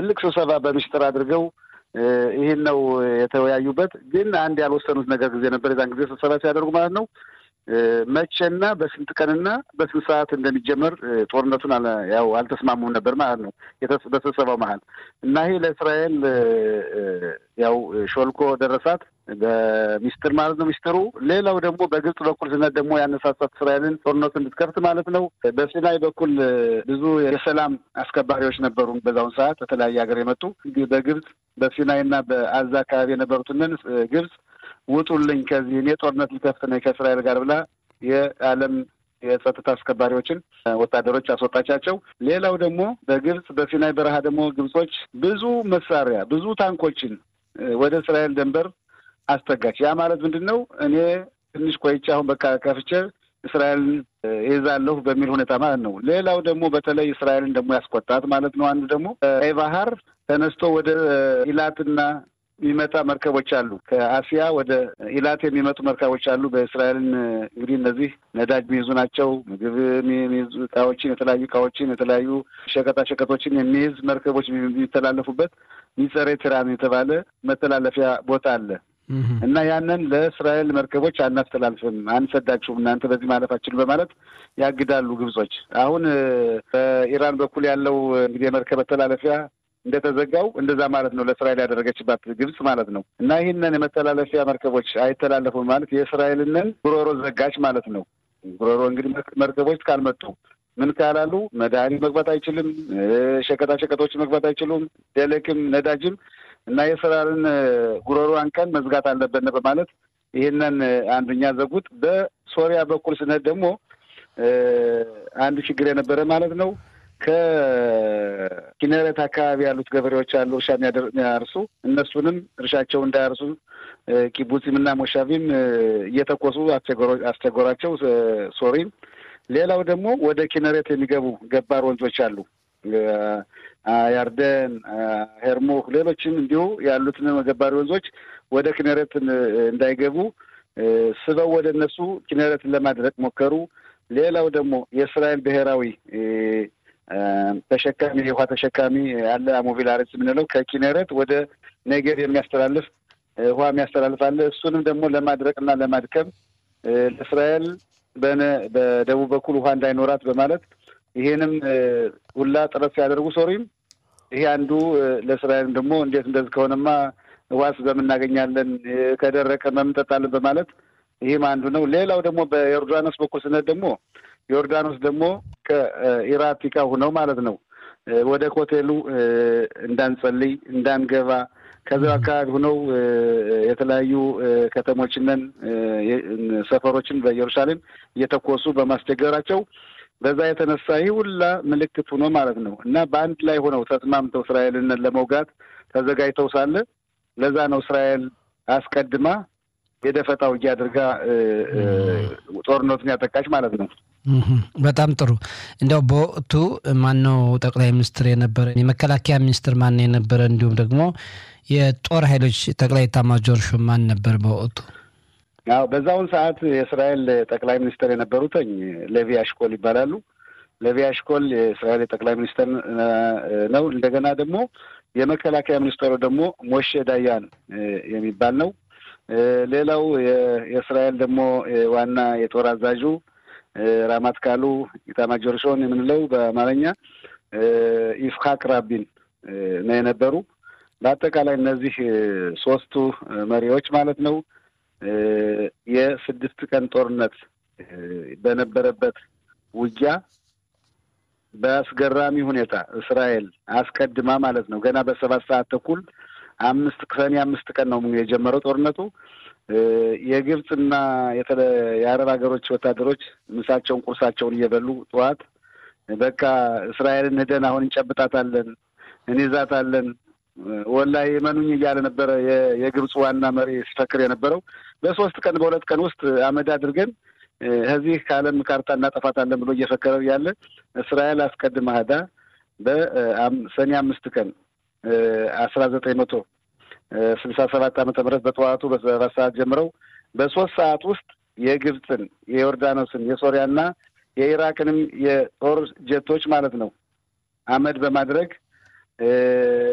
ትልቅ ስብሰባ በምስጢር አድርገው ይህን ነው የተወያዩበት። ግን አንድ ያልወሰኑት ነገር ጊዜ ነበር። የዛን ጊዜ ስብሰባ ሲያደርጉ ማለት ነው መቼና በስንት ቀንና በስንት ሰዓት እንደሚጀመር ጦርነቱን ያው አልተስማሙም ነበር ማለት ነው በስብሰባው መሀል እና ይሄ ለእስራኤል ያው ሾልኮ ደረሳት በሚስጥር ማለት ነው ሚስጥሩ። ሌላው ደግሞ በግብጽ በኩል ስነት ደግሞ ያነሳሳት እስራኤልን ጦርነቱ እንድትከፍት ማለት ነው። በሲናይ በኩል ብዙ የሰላም አስከባሪዎች ነበሩ በዛውን ሰዓት በተለያየ ሀገር የመጡ በግብጽ በሲናይ እና በአዛ አካባቢ የነበሩትንን ግብጽ ውጡልኝ ከዚህ እኔ ጦርነት ሊከፍት ነኝ ከእስራኤል ጋር ብላ የዓለም የጸጥታ አስከባሪዎችን ወታደሮች አስወጣቻቸው። ሌላው ደግሞ በግብጽ በሲናይ በረሃ ደግሞ ግብጾች ብዙ መሳሪያ ብዙ ታንኮችን ወደ እስራኤል ድንበር አስጠጋች። ያ ማለት ምንድን ነው? እኔ ትንሽ ቆይቼ አሁን በቃ ከፍቼ እስራኤልን ይዛለሁ በሚል ሁኔታ ማለት ነው። ሌላው ደግሞ በተለይ እስራኤልን ደግሞ ያስቆጣት ማለት ነው። አንዱ ደግሞ ቀይ ባህር ተነስቶ ወደ ኢላትና የሚመጣ መርከቦች አሉ። ከአሲያ ወደ ኢላት የሚመጡ መርከቦች አሉ። በእስራኤልን እንግዲህ እነዚህ ነዳጅ የሚይዙ ናቸው። ምግብ የሚይዙ እቃዎችን፣ የተለያዩ እቃዎችን፣ የተለያዩ ሸቀጣ ሸቀጦችን የሚይዝ መርከቦች የሚተላለፉበት ሚጸሬ ቲራን የተባለ መተላለፊያ ቦታ አለ እና ያንን ለእስራኤል መርከቦች አናስተላልፍም፣ አንሰዳችሁም፣ እናንተ በዚህ ማለፋችን በማለት ያግዳሉ ግብጾች። አሁን በኢራን በኩል ያለው እንግዲህ የመርከብ መተላለፊያ እንደተዘጋው እንደዛ ማለት ነው ለእስራኤል ያደረገችባት ግብጽ ማለት ነው። እና ይህንን የመተላለፊያ መርከቦች አይተላለፉም ማለት የእስራኤልንን ጉሮሮ ዘጋች ማለት ነው። ጉሮሮ እንግዲህ መርከቦች ካልመጡ ምን ካላሉ መድኃኒት መግባት አይችልም፣ ሸቀጣ ሸቀጦች መግባት አይችሉም፣ ደለክም ነዳጅም እና የእስራኤልን ጉሮሮ አንቀን መዝጋት አለብን በማለት ይህንን አንደኛ ዘጉት። በሶሪያ በኩል ስነት ደግሞ አንድ ችግር የነበረ ማለት ነው ከኪነረት አካባቢ ያሉት ገበሬዎች አሉ እርሻ የሚያርሱ እነሱንም እርሻቸው እንዳያርሱ ኪቡፂም እና ሞሻቪም እየተኮሱ አስቸገሯቸው ሶሪም። ሌላው ደግሞ ወደ ኪነሬት የሚገቡ ገባር ወንዞች አሉ ያርደን፣ ሄርሙክ፣ ሌሎችም እንዲሁ ያሉትን ገባሪ ወንዞች ወደ ኪነሬት እንዳይገቡ ስበው ወደ እነሱ ኪነሬትን ለማድረቅ ሞከሩ። ሌላው ደግሞ የእስራኤል ብሔራዊ ተሸካሚ የውሃ ተሸካሚ አለ አሞቪል አረጽ የምንለው ከኪነረት ወደ ኔጌቭ የሚያስተላልፍ ውሃ የሚያስተላልፍ አለ። እሱንም ደግሞ ለማድረቅ እና ለማድከም ለእስራኤል በደቡብ በኩል ውሃ እንዳይኖራት በማለት ይሄንም ሁላ ጥረት ሲያደርጉ ሶሪም ይሄ አንዱ ለእስራኤልም ደግሞ እንዴት እንደዚህ ከሆነማ ዋስ በምናገኛለን ከደረቀ መምጠጣለን በማለት ይህም አንዱ ነው። ሌላው ደግሞ በዮርዳኖስ በኩል ስነት ደግሞ ዮርዳኖስ ደግሞ ከኢራቲካ ሁነው ማለት ነው ወደ ኮቴሉ እንዳንጸልይ እንዳንገባ ከዚ አካባቢ ሁነው የተለያዩ ከተሞችንን ሰፈሮችን በኢየሩሳሌም እየተኮሱ በማስቸገራቸው በዛ የተነሳ ይህ ሁላ ምልክት ሆኖ ማለት ነው እና በአንድ ላይ ሆነው ተስማምተው እስራኤልን ለመውጋት ተዘጋጅተው ሳለ ለዛ ነው እስራኤል አስቀድማ የደፈጣ ውጊያ አድርጋ ጦርነቱን ያጠቃች ማለት ነው። በጣም ጥሩ። እንዲያው በወቅቱ ማነው ጠቅላይ ሚኒስትር የነበረ? የመከላከያ ሚኒስትር ማን የነበረ? እንዲሁም ደግሞ የጦር ኃይሎች ጠቅላይ ኤታማዦር ሹም ማን ነበር በወቅቱ? ያው በዛውን ሰዓት የእስራኤል ጠቅላይ ሚኒስትር የነበሩትኝ ሌቪ አሽኮል ይባላሉ። ሌቪ አሽኮል የእስራኤል የጠቅላይ ሚኒስትር ነው። እንደገና ደግሞ የመከላከያ ሚኒስትሩ ደግሞ ሞሼ ዳያን የሚባል ነው። ሌላው የእስራኤል ደግሞ ዋና የጦር አዛዡ ራማት ካሉ ኢታማጆር ሹም የምንለው በአማርኛ ይስሐቅ ራቢን ነው የነበሩ። በአጠቃላይ እነዚህ ሶስቱ መሪዎች ማለት ነው የስድስት ቀን ጦርነት በነበረበት ውጊያ በአስገራሚ ሁኔታ እስራኤል አስቀድማ ማለት ነው ገና በሰባት ሰዓት ተኩል አምስት ሰኔ አምስት ቀን ነው የጀመረው ጦርነቱ። የግብፅና የአረብ ሀገሮች ወታደሮች ምሳቸውን ቁርሳቸውን እየበሉ ጠዋት በቃ እስራኤልን ሄደን አሁን እንጨብጣታለን፣ እንይዛታለን ወላሂ መኑኝ እያለ ነበረ የግብፅ ዋና መሪ ሲፈክር የነበረው። በሶስት ቀን በሁለት ቀን ውስጥ አመድ አድርገን ከዚህ ከዓለም ካርታ እናጠፋታለን ብሎ እየፈከረ ያለ እስራኤል አስቀድማ ሄዳ በሰኔ አምስት ቀን አስራ ዘጠኝ መቶ ስልሳ ሰባት ዓመተ ምህረት በጠዋቱ በሰባት ሰዓት ጀምረው በሶስት ሰዓት ውስጥ የግብፅን፣ የዮርዳኖስን፣ የሶሪያና የኢራቅንም የጦር ጀቶች ማለት ነው አመድ በማድረግ